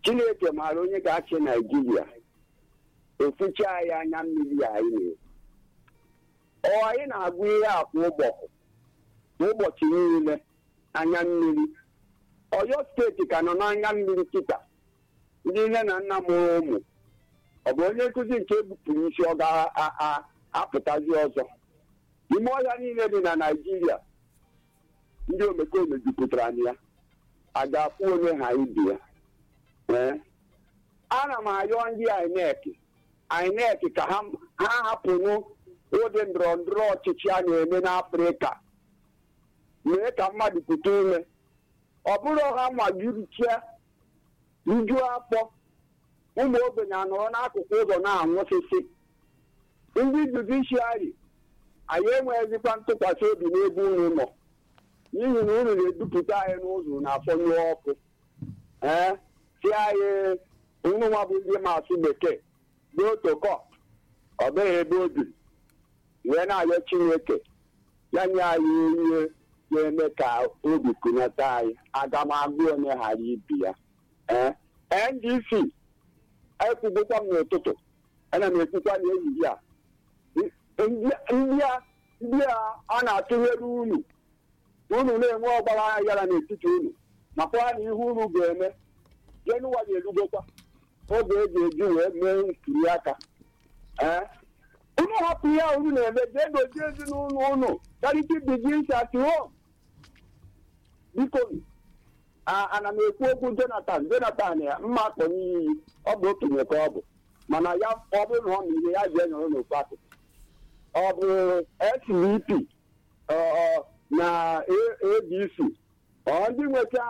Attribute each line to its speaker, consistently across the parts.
Speaker 1: chineke maara onye ga-achị naijiria oficha anyị anya mmiri anyị na ọ anyị na-agụ ihe a kwa ụbọchị kwa ụbọchị niile anya mmiri ọyọ steeti ka nọ n'anya mmiri kịta ndị nne na nna mụrụ ụmụ ọ bụ onye nkụzi nke ebupụrụ isi ọ ga-apụtazi ọzọ ime ọhịa niile dị na naijiria ndị omekome jupụtara na ya a ga-afụ onye ha ibi ya ee ana m ayọ ndị INEC INEC ka ha ha hapụrụ ụdị ndọrọ ndọrọ ọchịchị a na-eme n'afrịka mee ka mmadụ pụta ume ọ bụrụ ha magirichie nju afọ ụmụ ogbenye anọrọ n'akụkụ ụzọ na-anwụsịsị ndị judishiari anyị enweghịzikwa ntụkwasị obi n'ebe unu nọ n'ihi na unu na-edupụta anyị n'ụzọ na-afọnyụ ọkụ ee si anyị unu nwa bụ ndị masị bekee protokọl ọ bụghị ebe o biri wee na-ayọ chineke ya nye anyị ihe ga-eme ka obi kunata anyị aga m agụ onye ghara ibi ya ee ndc ekwugbokwa m n'ụtụtụ ana m ekwukwa na ehihie a ndị a ndị a a na-atụnyere unu unu na-enwe ọgbara aghara n'etiti unu makwa na ihe unu ga-eme jenụwarị erugokwa oge eji eji wee mee ntuli aka ee unu hapụ ya unu na-eme jee dozie ezinụlọ unu charity begins at home biko ana m ekwu okwu jonathan jonathan ya mma akpọ n'iyi ọ bụ okenye ka ọ bụ mana ya ọ bụrụ na ọ ma ihe ya ji enyere n'ofu akụkụ ọ bụ svp na adc ọ ndị nweta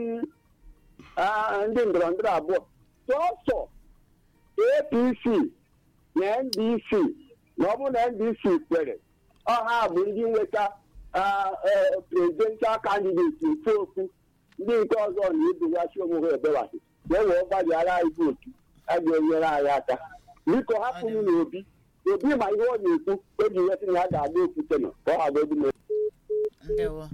Speaker 1: ndị ndọrọ ndọrọ abụọ sọsọ apc na ndc na ọ bụrụ na ndc kwere ọha bụ ndị nweta presidential candidate nke okwu ndị nke ọzọ na-ebughasị onwe ha ebewasị wee wee gbaghara anyị vootu a ga-enyere anyị aka biko hapụrụ na obi obi ma ihe ọ na-ekwu o ji nwesị na ya ga-agba okwute nọ ka ọ ghara obi na
Speaker 2: ndewo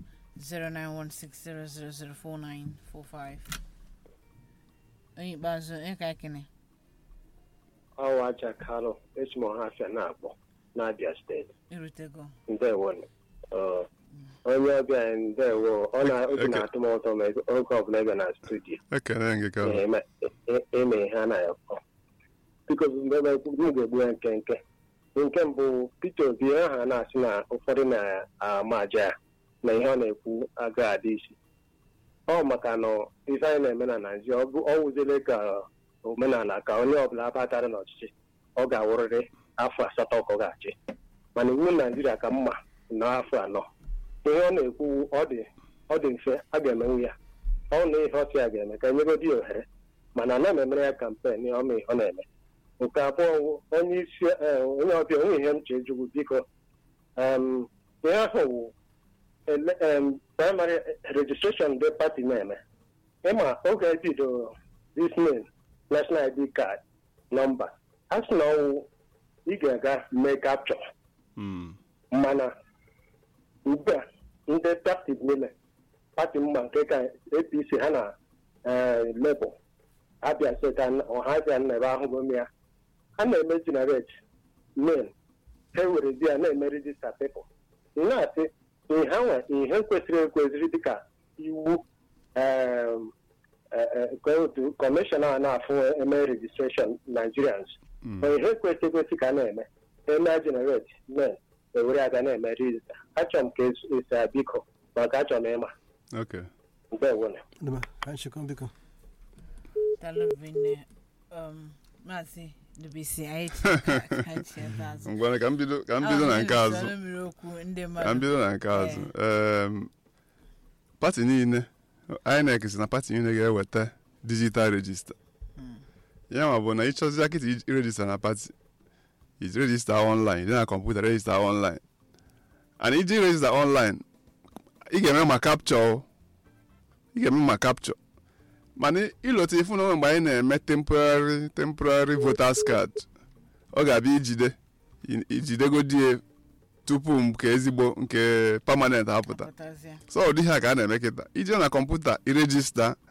Speaker 2: 09160004945 onye ikpeazụ ịka ekene
Speaker 3: ọwa aja kalụ esi m ọhafịa na-akpọ n'abịa steeti
Speaker 2: irutego
Speaker 3: ndewo onye ọbịa ndewo ọ na obi na-atụ m ụtọ ma oge ọbụla ebe na studio
Speaker 4: ekele gị ka
Speaker 3: eme ihe a na-ekọ biko m ga-egbu ya nke nke nke mbụ Peter Obi aha na-asị na ụfọdụ na-ama aja ya na ihe ọ na-ekwu aga adị isi ọ maka na ife anyị na-eme na Naijiria ọ wụzile ka omenala ka onye ọbụla batara n'ọchịchị ọ ga-awụrịrị afọ asatọ ka ọ ga-achị mana iwu Naijiria ka mma n'afọ anọ ihe ọ na-ekwu ọ dị mfe a ga-emenwu ya ọ na ihe ọsị ya ga-eme ka enyegodi ya ohere mana ana m emere ya kampen ọma ihe ọ na-eme nke abụọ onye isi onye ọbịa onwe ihe m chee jụgwu biko ihe ahụ wụ praịmarị rejistreshọn ndị pati na-eme ịma oge ebido disney national id card nọmba a sị na ọwụ ị ga-aga mee kapchọ mana ugbu a ndị pati niile pati mma nke ka apc ha na lebọ abịa steeti ọha abịa na ebe ahụ bụ ya ha na-eme generate mail ha were di ya na-eme regista pepl na-asị ihe nwe ihe kwesịrị ekwesịrị dịka iwu otu kọmishọna na-afụ eme rejistreshọn nigerians ihe kwesị ekwesị ka a na-eme eme generate mail ewere aga na-eme regista achọrọ m ka esi biko maka achọrọ m ịma ndewone
Speaker 2: talụbine maazị dubisi anyị
Speaker 4: ngwana ka m bido ka m bido na nke azụ ka m bido na nke azụ pati niile INEC si na pati niile ga-eweta digital regista ya ma bụ na ịchọzi akịta irejista na pati iji rejista online dị na kọmputa rejista online and iji rejista online ị ga-eme ma capture ị ga-eme ma capture mana ịlọta ifu na mgbe anyị na-eme temporary temporary voters card ọ ga-abịa ijide ijidegodie tupu nke ezigbo nke permanent apụta so ụdị ha ka a na-eme kịta ije na kọmputa irejista